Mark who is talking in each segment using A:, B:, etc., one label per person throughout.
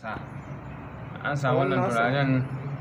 A: sa an sa wannan
B: Wannan sa.
A: turaren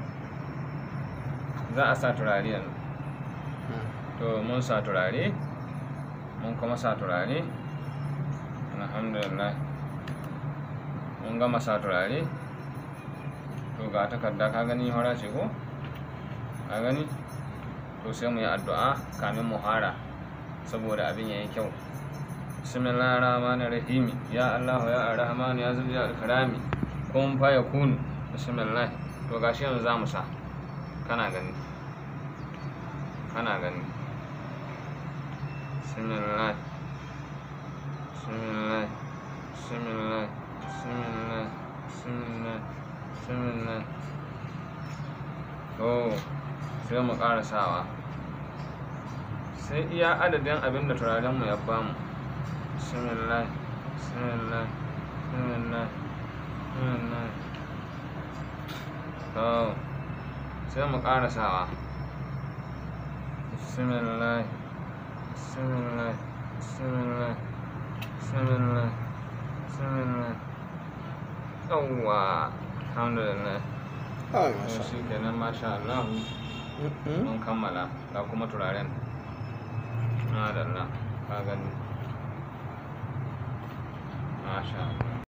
A: za a sa turare yanzu to mun sa turare mun kuma sa turare alhamdulillah mun gama sa turare to ga takarda ka gani hora ce ko ka gani to sai mu yi addu'a kamin mu hara saboda abin yayi kyau bismillahir rahmanir rahim ya allah ya arrahman ya zul jalal karami kun fa yakun bismillah to gashi yanzu za mu sa kana gani kana gani bismillah bismillah bismillah bismillah bismillah bismillah to sai mu ƙara sawa sai iya adadin abin da turarenmu ya bamu bismillah bismillah bismillah bismillah to sai mu ƙara sawa bismillah bismillah bismillah bismillah bismillah yawwa alhamdulillah
B: Ai,
A: to
B: masha
A: shi kenan masha Allah
B: Allah.
A: mun kammala ga kuma turaren madalla ka gani masha Allah